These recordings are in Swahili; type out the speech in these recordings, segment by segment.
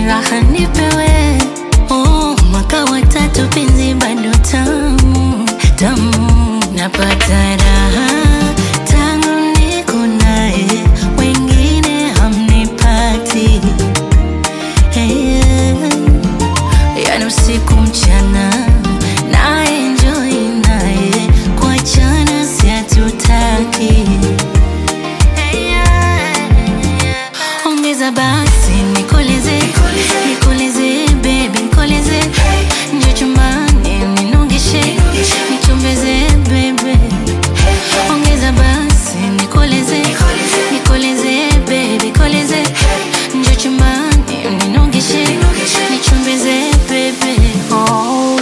raha nipewe oh, mwaka wa tatu penzi bado tamu tamu napata raha tangu niko naye wengine hamnipati hey, yani usiku mchana na enjoy naye kuachana si hatutaki ongeza basi nikoleze nikoleze baby nikoleze njo chumbani ninongeshe nichombeze bebe ongeza basi nikoleze nikoleze baby nikoleze njo chumbani ninongeshe nichombeze bebe oh.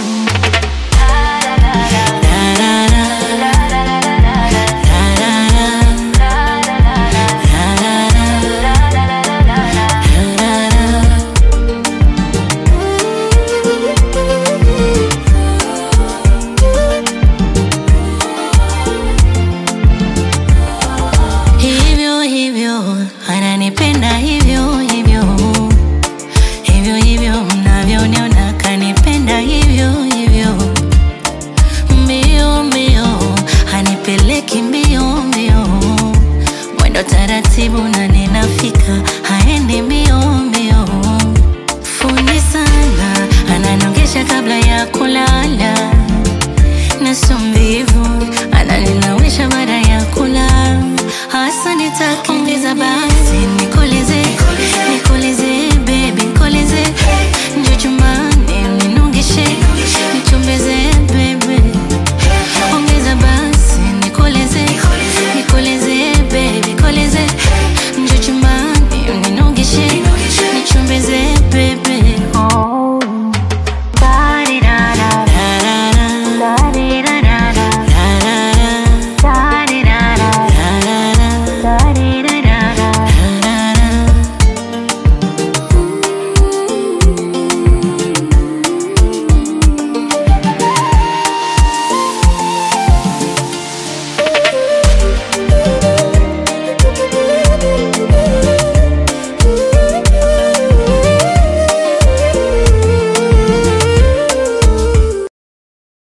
hivyo hivyo ananipenda hivyo hivyo hivyo hivyo mnavyoniona kanipenda hivyo hivyo mbio mbio hanipeleki mbio mbio mwendo taratibu na ninafika haendi mbio mbio fundi sana ananongesha kabla ya kulala naso mvivu ananinawisha baada ya kula hasa nitakiongeza basi